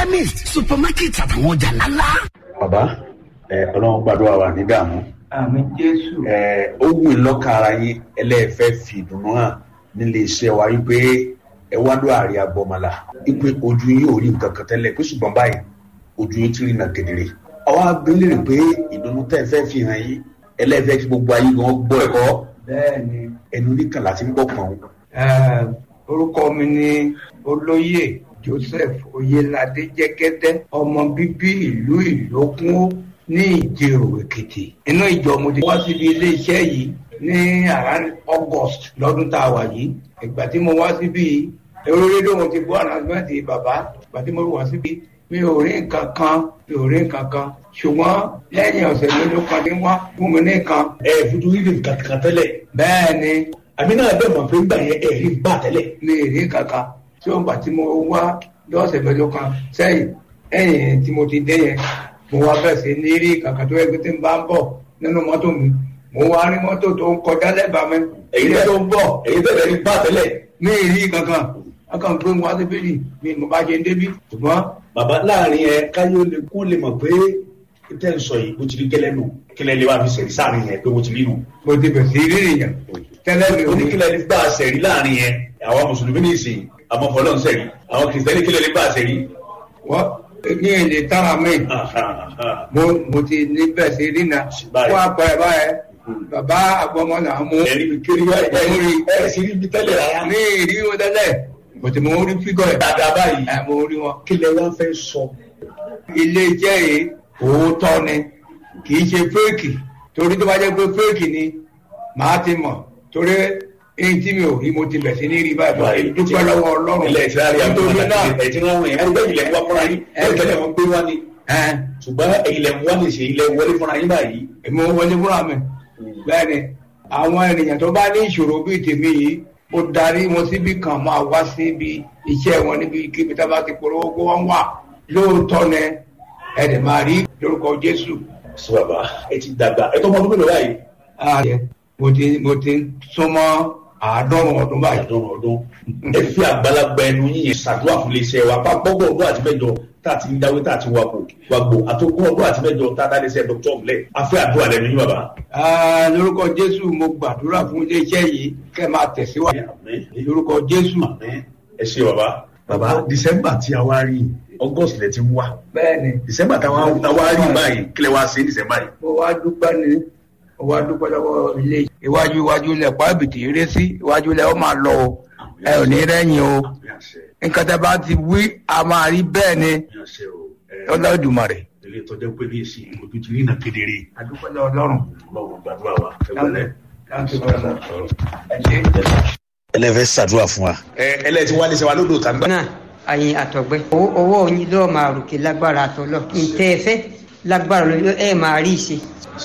chemist supermarket àtàwọn ọjà ńláńlá. bàbá ẹ ọlọ́run gbàdúrà wà ní dààmú àmì jésù ẹ ó wù í lọ́kàn ara yín ẹlẹ́ẹ̀fẹ́ fi ìdùnnú hàn nílé iṣẹ́ wa wípé ẹ wá lọ àárẹ̀ agbọ́mọlá wípé ojú yín ò rí nǹkan kan tẹ́lẹ̀ pé ṣùgbọ́n báyìí ojú yín ti rí nà kedere. àwa abẹ́lẹ̀ rè pé ìdùnnú tẹ́ ẹ fẹ́ fi hàn yín ẹlẹ́ẹ̀fẹ́ kí gbogbo ayé gan gbọ́ ẹ̀kọ́ bẹ́ẹ̀ ni ẹnu oníkan láti ń gbọ́ pọ̀n. eh, orúkọ mi ni olóyè joseph oyelade jẹgẹdẹ ọmọ bíbí ìlú ìlókun ní ìjẹrò èkìtì inú ìjọ mo ti wá síbi iléeṣẹ́ yìí ní around august lọ́dún tá a wà yìí ìgbà tí mo wá síbi èrò rédíò mo ti gbọ́ announcement bàbá ìgbà tí mo wá síbi mi ò rí nǹkan kan mi ò rí nǹkan kan ṣùgbọ́n lẹ́yìn ọ̀sẹ̀ mélòó kan ní wá fún mi ní nǹkan ẹ fojú rí nǹkan kan tẹ́lẹ̀ bẹ́ẹ̀ ni àmì náà bẹ́ẹ̀ mọ̀ pé ńgbà yẹn ẹ̀ rí bá tẹ́lẹ̀. mi ì rí kankan tí ó ń gbà tí mo wá lọ́sẹ̀ mélòó kan sẹ́yìn ẹ̀yìn tí mo ti dé yẹn mo wá bẹ̀rẹ̀ sí ní rí kankan tó yẹ kí tí n bá ń bọ̀ nínú mọ́tò mi mo wá rí mọ́tò tó ń kọjá lẹ́bàá mi èyí ilé tó ń bọ̀ èyí tẹ́lẹ̀ rí bá tẹ́lẹ̀. mi ì rí kankan akàn gbé wọn sí bíbí mi mo bá ṣe ń débí ṣùgbọ́n bàbá láàrin ẹ káyọ̀ lè kó lè mọ̀ pé tẹ́ ń sọ yìí bó ti rí gẹ́lẹ́ nù kílẹ̀ lè wá fi sẹ̀rí sáàrin yẹn pé bó ti rí nù. mo ti bẹ̀rẹ̀ sí rí èèyàn tẹ́lẹ̀ mi ò ní oníkílẹ̀ lè gbà sẹ̀rí láàrin yẹn àwọn mùsùlùmí ní ìsìn àwọn fọlọ́n sẹ̀rí àwọn kìrìsìtẹ́nì kílẹ̀ lè gbà sẹ̀rí. wọ́n ní èdè tára mi mo mo ti ní bẹ̀rẹ̀ sí rí na Báyìí. fún àpẹẹrẹ báyẹn bàbá àgbọmọ náà mú ẹ̀rí mi kiri wá ẹ̀ ẹ̀ sì rí ibi tẹ́lẹ̀ rárá. ní ìrí wọn tẹ́lẹ̀ bó ti mo rí fígọ̀ ẹ̀ dáadáa báyìí ẹ̀ mo rí wọn. kílẹ̀ wá fẹ́ sọ. ilé iṣẹ́ yìí òótọ́ ni kì í ṣe fẹ́ẹ̀kì torí tó bá jẹ́ pé fẹ́ẹ̀kì ni màá ti mọ̀ torí èyí tí mi ò rí mo ti bẹ̀ sí ní rí báyìí báyìí dúpẹ́ lọ́wọ́ ọlọ́run ilẹ̀ ìtìlárí àwọn nítorí náà ẹ̀ tí wọ́n wọ̀nyí ẹgbẹ́ ilẹ̀ ń wá fúnra yín ẹ̀ tẹ́lẹ̀ wọn gbé wá ní. ẹ̀ ṣùgbọ́n ilẹ̀ ń wá ní ṣe ilẹ̀ wọlé fúnra yín báyìí. èmi ò wọlé fúnra mi bẹ́ẹ̀ ni àwọn ènìyàn tó bá ní ìṣòro bíi tèmi yìí mo darí wọn síbi kan máa wá síbi iṣẹ́ wọn níbi kíbi tá a bá ti polówó kó wọ́n wà lóòótọ́ ni ẹ̀dẹ̀ máa rí lórúkọ Jésù sọ bàbá ẹ ti dàgbà ẹ tó mọ ọdún mélòó báyìí. ààrẹ mo ti mo ti súnmọ́ àádọ́rùn ọdún báyìí. àdán ọdún ẹ fi àgbàlagbà ẹnu yín yẹn ṣàdúrà fún iléeṣẹ́ wa pápọ́gbọ̀ ọdún àti mẹ́jọ tá a ti ń dáwé tá a ti wakò wàgbò àtòkùn ọdún àti mẹ́jọ tá a dá iléeṣẹ́ dr ọmọlẹ afẹ́ àdúrà lẹ́nu yín bàbá. Ah, lórúkọ Jésù mo gbàdúrà fún iléeṣẹ́ yìí kẹ́ máa tẹ̀síwájú Àmín. lórúkọ Jésù. Àmín. ẹ ṣe bàbá. bàbá december tí a wá rí august lẹ ti ń wá bẹ́ẹ̀ni december tá a wá rí báyìí kílẹ̀ wá sí december yìí. mo wá dúpẹ́ ni mo wá dúpẹ́ lọ́wọ́ ilé iwájú iwájú ilẹ̀ pàbìtì eré sí iwájú ilẹ̀ ó máa lọ o ẹ ò ní rẹ́yìn o Àmín àṣẹ. nǹkan tẹ́ bá ti wí a máa rí bẹ́ẹ̀ ni Àmín àṣẹ o. Ẹ, Ọlọ́dùmarè. ilé ìtọ́jú pé ní ìsìn ojú ti rí iná kedere. adúpẹ́ lọ́wọ́ Ọlọ́run. ọlọ́run gbàdúrà wa ẹ wọlé. Thank you very much. ẹ ṣé. ẹlẹ́fẹ́ ṣàdúrà fún wa. ẹ ẹlẹ́tí wálé ṣe wa lódò tàgbà. náà àyìn àtọ̀gbẹ́ owó owó yín ló máa ròkè lágbára àtọ̀lọ́ ìtẹ́ ẹ fẹ́ lágbára lọ ẹ máa rí ìṣe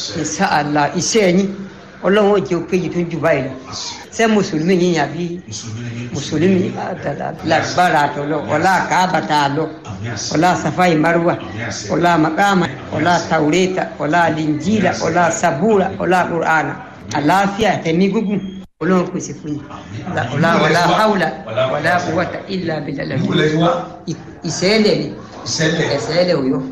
ìṣàlà iṣẹ́ yín ọlọ́run ò jẹ́ òkèjì tó ń jù báyìí lọ ṣé mùsùlùmí yín àbí mùsùlùmí àtàlà lágbára àtọ̀lọ́ ọlá àkàbàtà àlọ́ ọlá safai marwa ọlá makama ọlá taureta ọlá linjila ọlá sabura ọlá qur'ana àlàáfíà tẹ̀mí gúgùn ọlọ́run pèsè fún yín ọlá wàlá haúlà wàlá quwwata illa billah ìṣẹ̀lẹ̀ ni ìṣẹ̀lẹ̀ òyọ́.